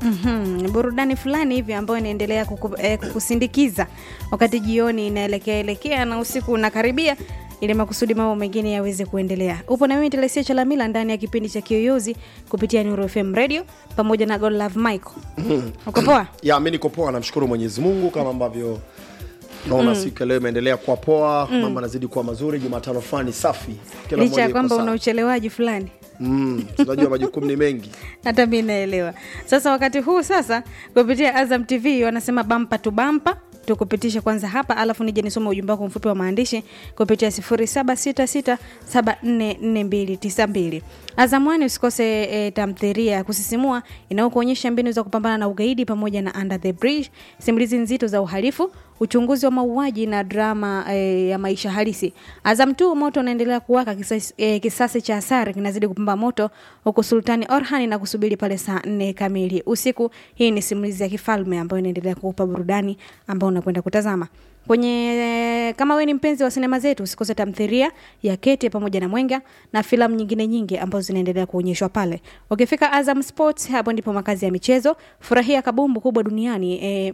mm-hmm. burudani fulani hivi ambayo inaendelea kuku, eh, kukusindikiza wakati jioni inaelekea elekea na usiku unakaribia ili makusudi mambo mengine yaweze kuendelea upo na mimi telesia chalamila ndani ya kipindi cha kiyoyozi kupitia Nuru fm radio pamoja na God love michael uko poa ya mi niko poa namshukuru mwenyezi mungu kama ambavyo naona mm. siku ya leo imeendelea kuwa poa mm. mambo anazidi kuwa mazuri jumatano fulani safi Kila licha mmoja ya yuko kwamba sawa. una uchelewaji fulani mm. tunajua majukumu ni mengi hata mi naelewa sasa wakati huu sasa kupitia azam tv wanasema bampa tu bampa tukupitisha kwanza hapa alafu nije nisoma ujumbe wako mfupi wa maandishi kupitia 0766744292 azamwani usikose e, tamthiria ya kusisimua inayokuonyesha mbinu za kupambana na ugaidi pamoja na under the bridge simulizi nzito za uhalifu uchunguzi wa mauaji na drama e, ya maisha halisi azam tu moto unaendelea kuwaka kisasi, e, kisasi cha asari kinazidi kupamba moto huku sultani orhan na kusubiri pale saa nne kamili usiku hii ni simulizi ya kifalme ambayo inaendelea kuupa burudani ambao unakwenda kutazama kwenye kama we ni mpenzi wa sinema zetu usikose tamthiria ya kete pamoja na mwenga na filamu nyingine nyingi ambazo zinaendelea kuonyeshwa pale ukifika azam sports hapo ndipo makazi ya michezo furahia kabumbu kubwa duniani e,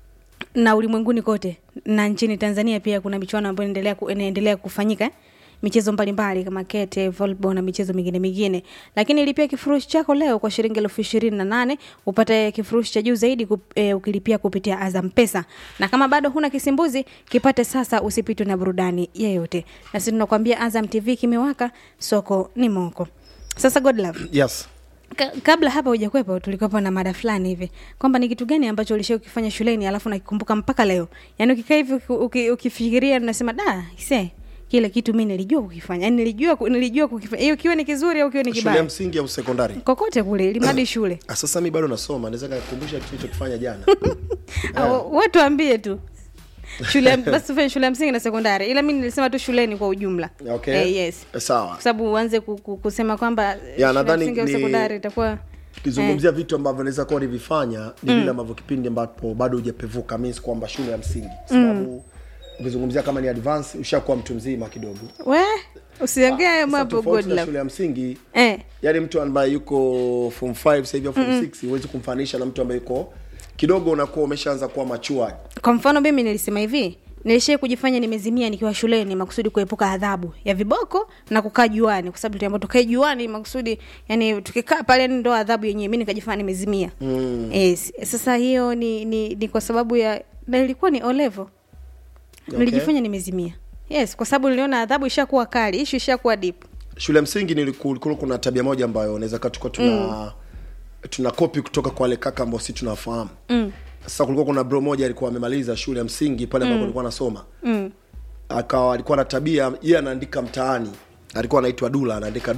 na ulimwenguni kote na nchini tanzania pia kuna michuano ambayo inaendelea, ku, inaendelea kufanyika eh? michezo mbalimbali kama kete volleyball na michezo mingine mingine lakini lipia kifurushi chako leo kwa shilingi elfu ishirini na nane upate kifurushi cha juu zaidi kup, e, ukilipia kupitia azam pesa na kama bado huna kisimbuzi kipate sasa usipitwe na burudani yeyote na sisi tunakwambia azam tv kimewaka soko ni moko sasa god love yes Ka, kabla hapa hujakwepo tulikuwepo na mada fulani hivi kwamba ni kitu gani ambacho ulishia ukifanya shuleni alafu nakikumbuka mpaka leo yaani ukikaa hivi uki- uki- ukifikiria unasema da se kile kitu mi nilijua kukifanya yani nilijua ku- nilijua kukifanya hiyo kiwe ni kizuri au kiwe ni shule ya kibaya msingi au sekondari kokote kule ilimadi shule Ah, sasa mi bado nasoma naweza kakumbusha kitu chokifanya jana yeah. watu ambie tu shule ya- basi tufanye shule ya msingi na sekondari ila mi nilisema tu shuleni kwa ujumla okay eh, yes Eh, sawa kwa sababu uanze ku- ku- kusema kwamba eh, shule ya nadhani msingi au ni- sekondari itakuwa ukizungumzia vitu ambavyo naweza kuwa nivifanya ni vile ambavyo kipindi ambapo bado hujapevuka means kwamba shule ya msingi sababu ukizungumzia kama ni advance ushakuwa mtu mzima kidogo we usiongee hayo Sasa mambo tofauti good na love shule ya msingi eh. yaani mtu ambaye yuko form 5 sasa hivi au form 6 huwezi kumfanisha na mtu ambaye yuko kidogo unakuwa umeshaanza kuwa machua kwa mfano mimi nilisema hivi nilishai kujifanya nimezimia nikiwa shuleni makusudi kuepuka adhabu ya viboko na kukaa juani kwa sababu tuliambiwa tukae juani makusudi yani tukikaa pale yani ndo adhabu yenyewe mi nikajifanya nimezimia mm. yes. sasa hiyo ni, ni, ni kwa sababu ya na ilikuwa ni olevo Okay. nilijifanya nimezimia yes kwa sababu niliona adhabu ishakuwa kali ishu ishakuwa dip shule ya msingi niliku- kulikuwa kuna tabia moja ambayo unaweza kaa tukuwa tuna mm. tuna kopi kutoka kwa wale kaka ambao si tunafahamu mm. sasa kulikuwa kuna bro moja alikuwa amemaliza shule ya msingi pale ambapo alikuwa anasoma mm. akawa alikuwa na tabia yeye anaandika mtaani alikuwa anaitwa dula anaandika